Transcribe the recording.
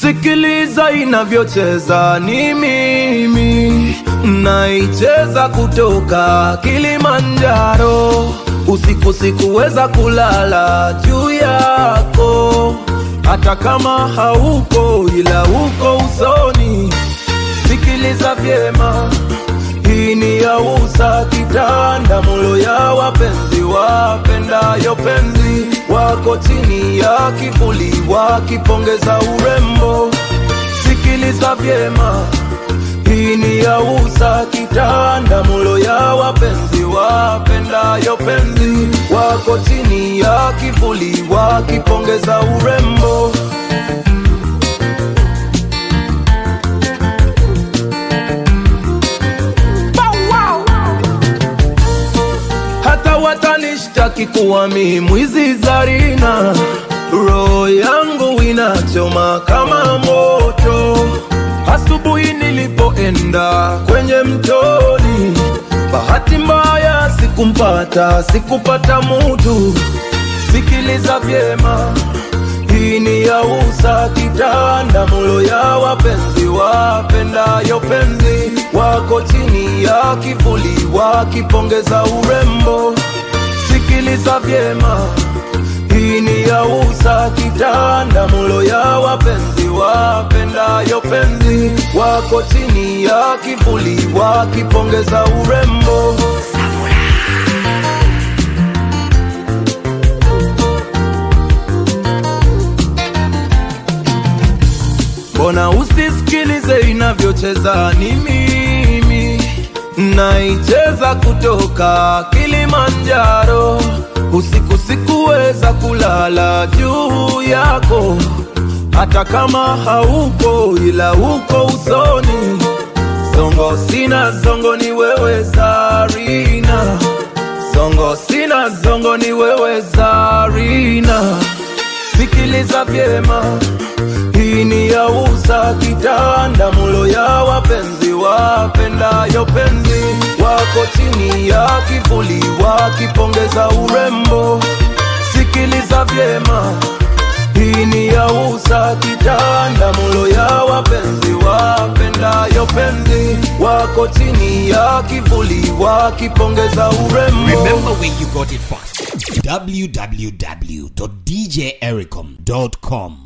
Sikiliza inavyocheza, ni mimi naicheza kutoka Kilimanjaro. Usiku sikuweza kulala juu yako, hata kama haupo, ila uko usoni. Sikiliza vyema, hii ni ya usa kitanda mulo ya wapenzi wapendayo penzi wako chini ya kivuli wakipongeza urembo. Sikiliza vyema, hii ni ya usa kitanda mulo ya wapenzi wapendayo penzi wako chini ya kivuli wakipongeza urembo. hata watanishtaki kuwa mi mwizi Zarina, roho yangu inachoma kama moto. Asubuhi nilipoenda kwenye mtoni, bahati mbaya sikumpata, sikupata mutu. Sikiliza vyema, hii ni ya usa kitanda mulo ya wapenzi wapendayo penzi wako chini ya kivuli wakipongeza urembo. Sikiliza vyema, hii ni ya usa kitanda mulo ya wapenzi wapendayo penzi wako chini ya kivuli wakipongeza urembo. Mbona usisikilize inavyocheza? Ni mimi naicheza kutoka Kilimanjaro. Usiku sikuweza kulala juu yako, hata kama haupo, ila uko usoni. Zongo sina zongo, ni wewe Zarina. Zongo sina zongo, ni wewe Zarina. Sikiliza vyema, hii ni ya usa kitanda mulo ya wapenzi wapendayo penzi wako chini ya kivuli wakipongeza urembo. Sikiliza vyema, hii ni ya usa kitanda mulo ya wapenzi wapendayo penzi wako chini ya kivuli wakipongeza urembo. Remember where you got it first. www.djericom.com